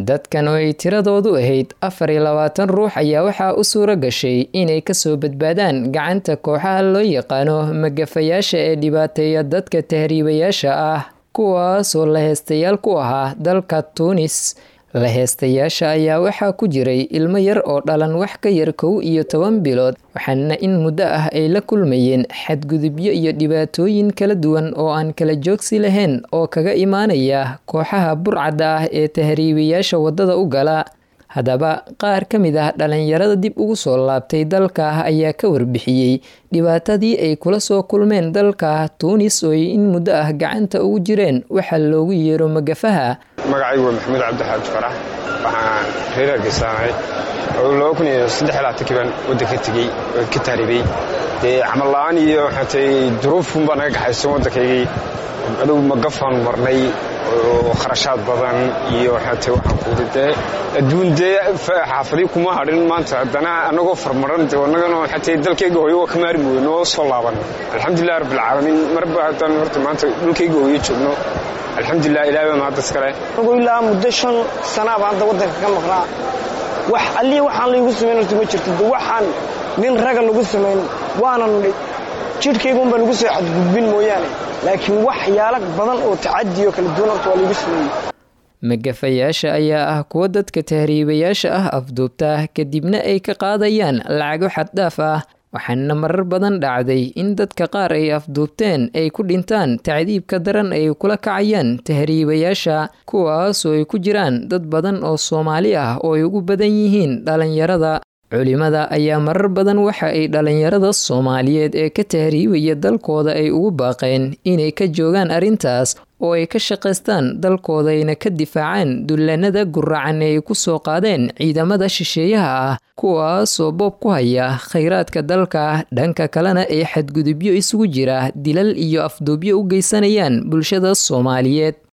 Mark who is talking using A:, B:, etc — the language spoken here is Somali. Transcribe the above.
A: dadkan oo ay tiradoodu ahayd afar iyo labaatan ruux ayaa waxaa u suuro gashay inay kasoo badbaadaan gacanta kooxaha loo yaqaano magafayaasha ee dhibaateeya dadka tahriibayaasha ah kuwaasoo la heestayaal ku ahaa dalka tuunis la heestayaasha ayaa waxaa ku jiray ilmo yar oo dhalan wax ka yar kow iyo toban bilood waxaana in muddo ah ay la kulmayeen xadgudubyo iyo dhibaatooyin kala duwan oo aan kala joogsi lahayn oo kaga imaanaya kooxaha burcadda ah ee tahriibayaasha waddada u gala haddaba qaar ka mid ah dhalinyarada dib ugu soo laabtay dalka ayaa ka warbixiyey dhibaatadii ay kula soo kulmeen dalka tuunis oo ay in muddo ah gacanta ugu jireen waxaa loogu yeero magafaha
B: magacaygu waa maxamuud cabdixaaj farax waxaan reer hargeysaanay oo laba kun iyo saddex iyo labaatankii baan waddanka tegey oo ka taaribay dee camal la-aan iyo waxaatay duruufun baa naga gaxaysan waddankaygii adugu magafaan marnay oo kharashaad badan iyo waxaatay waxaan kuudi dee adduun dee xaafadii kuma hadhin maanta haddana annagoo farmaran de annagana waxaatay dalkayga hooyo waa ka maari mooye noo soo laaban alxamdulilah rabbilcaalamiin marba haddaan horta maanta dhulkayga hooyo joogno alxamdulilah ilahay baa mahaddas kale
C: anugu ilaa muddo shan sanaaba hadda waddanka ka maqnaa wax allii waxaan laygu samayn horta ma jirto de waxaan nin raga lagu samayn waanan jidhkaygunbaa lagu soo xadgudbin mooyaane laakiin waxyaalo badan oo tacadiyo kala duwan horta waa laygu sameeyey
A: magafayaasha ayaa ah kuwa dadka tahriibayaasha ah afduubta kadibna ay ka qaadayaan lacago xaddhaaf ah waxaana marar badan dhacday in dadka qaar ay afduubteen ay ku dhintaan tacdiibka daran ay kula kacayaan tahriibayaasha kuwaasoo ay ku jiraan dad badan oo soomaali ah oo ay ugu badan yihiin dhalinyarada culimada ayaa marar badan waxa ay dhalinyarada soomaaliyeed ee ka tahriibaya dalkooda ay ugu baaqeen inay ka joogaan arrintaas oo ay ka shaqaystaan dalkoodayna ka difaacaan dullaanada guracan ee ay ku soo qaadeen ciidamada shisheeyaha ah kuwaasoo boob ku haya khayraadka dalka dhanka kalena ay xadgudubyo isugu jira dilal iyo afduubyo u geysanayaan bulshada soomaaliyeed